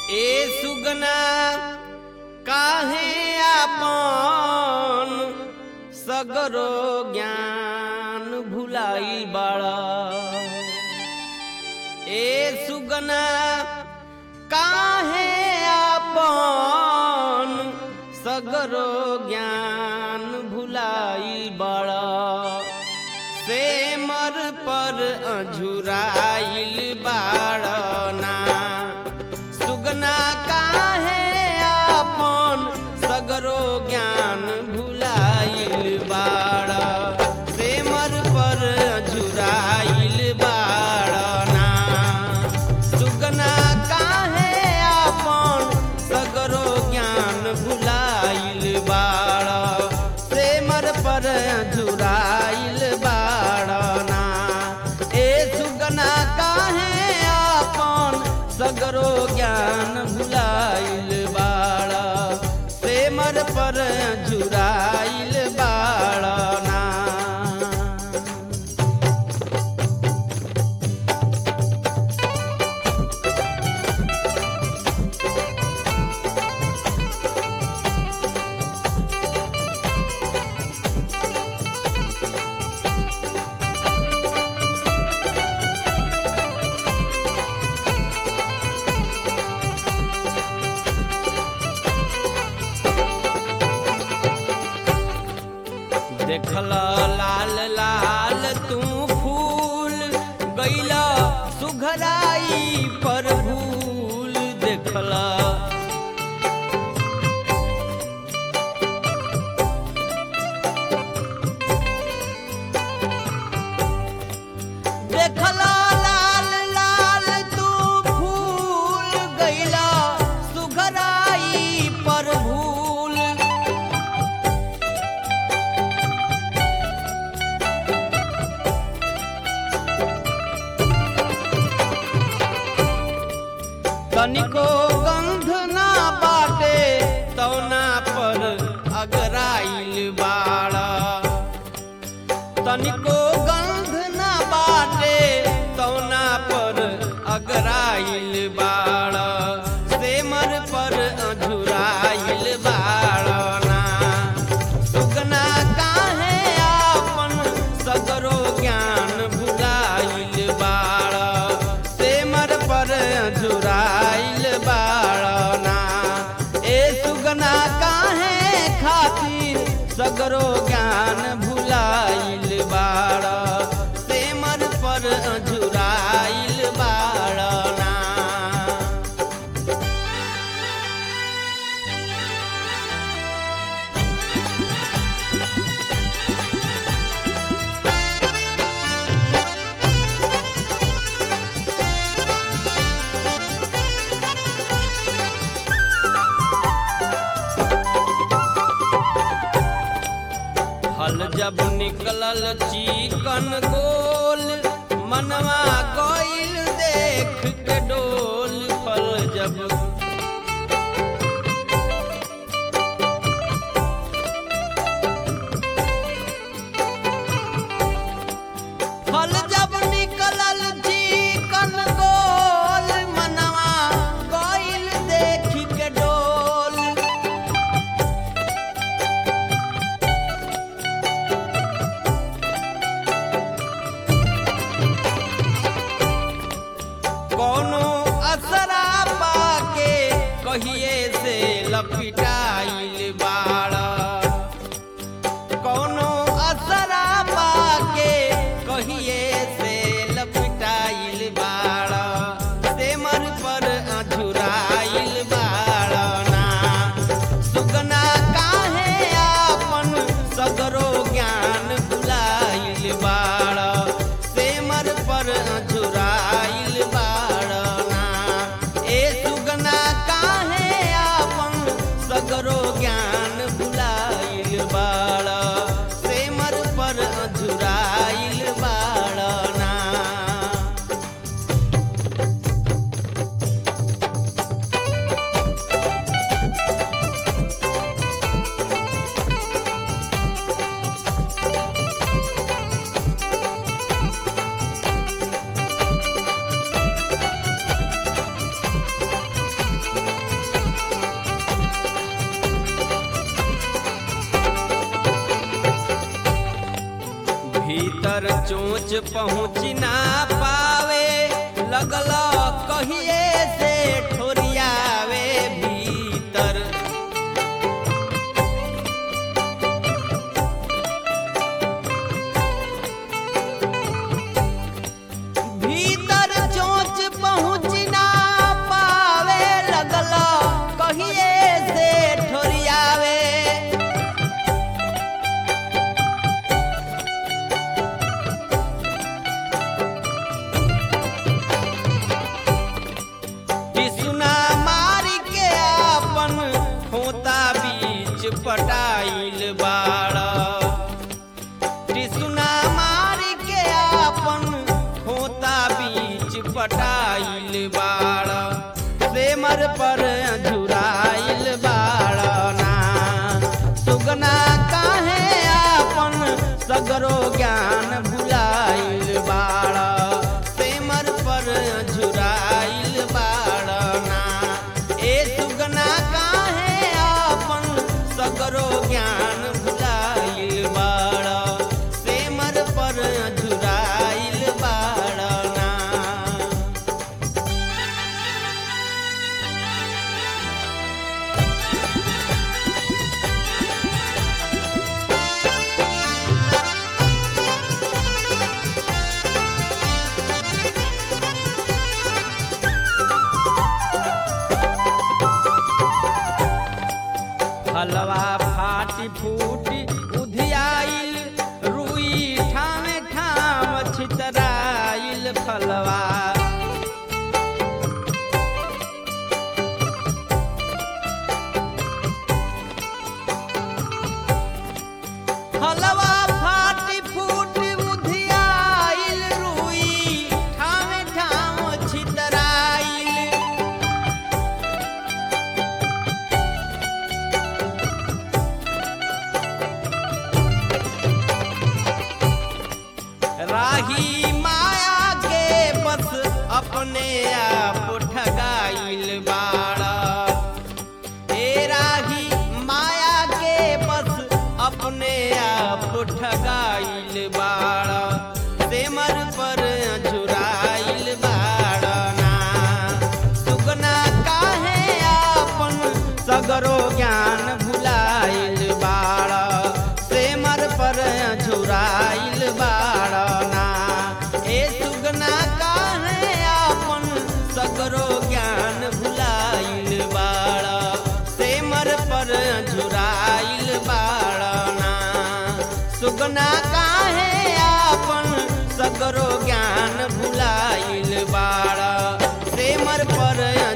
ए सुगना काहे आपन सगरो ज्ञान भुलाई बाड़ा ए सुगना काहे आपन सगरो ज्ञान भुलाई बाड़ा से मर पर अझुराइल बाड़ना सुगना काहे आपन सगरो ज्ञान भुलाइल बाड़ा से मर पर अझुराइल बाड़ना सुगना काहे आपन सगरो ज्ञान भुलाइल बाड़ा से मर पर अझुराइल बाड़ना ए सुगना काहे आपन सगरो ज्ञान भुलाइल बाड़ा से मर पर झुराइल बाड़ना देखल लाल लाल तू फूल गैला सुघराई पर भूल देखला देखला लाल लाल तू फूल गैला सुघराई पर भूल तनिको गंध ना बाटे तौना पर अगराइल बाड़ा तनिको गंध ना बाटे तौना पर अगराइल बाड़ा सेमर पर अझुराइल बाड़ना सुगना काहे आपन सगरो ज्ञान भुलाइल बाड़ा सेमर पर झुराइल बाड़ना ए सुगना काहे खातिर सगरो ज्ञान भुलाइल बाड़ सेमर पर झुराइल बाड़ना फल जब निकलल चिकन गोल मनवा गइल देख के डोल फल जब फल जब निकलल चिकन गोल मनवा गइल देख के डोल चोच पहुँच ना पावे लगल कहिए से ठोरियावे भीतर भीतर चोच पहुँच ना पावे लगल कहिए से ठोरियावे किसुना मारी के आपन खोता बीच पटाइल बाड़ा टिसुना मारी के आपन खोता बीच पटाइल बाड़ा सेमर पर झुराइल बाड़ा ना सुगना काहे आपन सगरो ज्ञान भुलाइल बाड़ा सेमर पर झुराइल बाड़ा ना ए सुगना काहे आपन सगरो ज्ञान भुलाइल बाड़ा सेमर पर झुराइल बाड़ा ना हलवा फाटी फूटी उधियाइल रुई ठामे ठाम छितराइल फलवा हलवा फाटी फूटी उधियाइल रुई ठामे ठाम छितराइल राही माया के बस अपने आप ठगाइल बाड़ा ए राही माया के बस अपने आप ठगाइल बाड़ा सेमर पर झुराइल बाड़ा ना सुगना काहे आपन सगरो ज्ञान भुलाइल बाड़ा सेमर पर झुराइल बाड़ा ना ए सुगना काहे आपन सगरो ज्ञान भुलाइल बाड़ा सेमर पर झुराइल बाड़ा ना सुगना काहे आपन सगरो ज्ञान भुलाइल बाड़ा सेमर पर